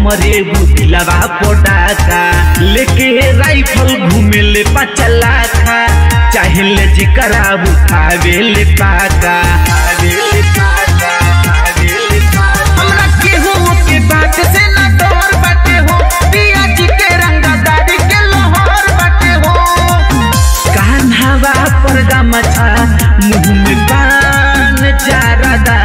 हमरे बुतिलवा पोटाका लेके राइफल घूमे ले पचला खा चाहे ले जिकरा उठावे ले पाका हमरा केहू के बात से ना डर बाटे हो पिया जी के रंगदारी के लोहर बाटे हो कान्हावा पर गमछा मुँह में पान चारदा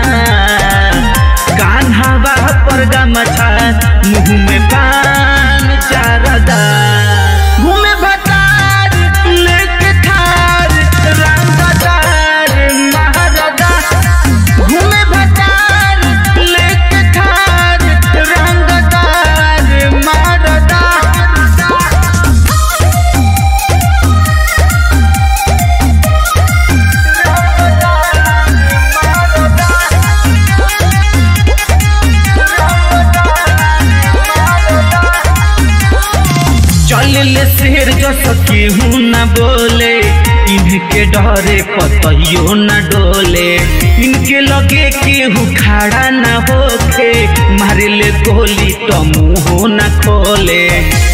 कान्हावा पर गमछा मुँह में पान चारदा घूमे भटार लेके थार रंगदार महाराजा घूमे भटार लेके थार रंगदार महाराजा चल ले शेर जस केहू न बोले इनके डरे पतइयो न डोले इनके लगे केहू खड़ा न होखे मारे ले गोली तो मुंह न खोले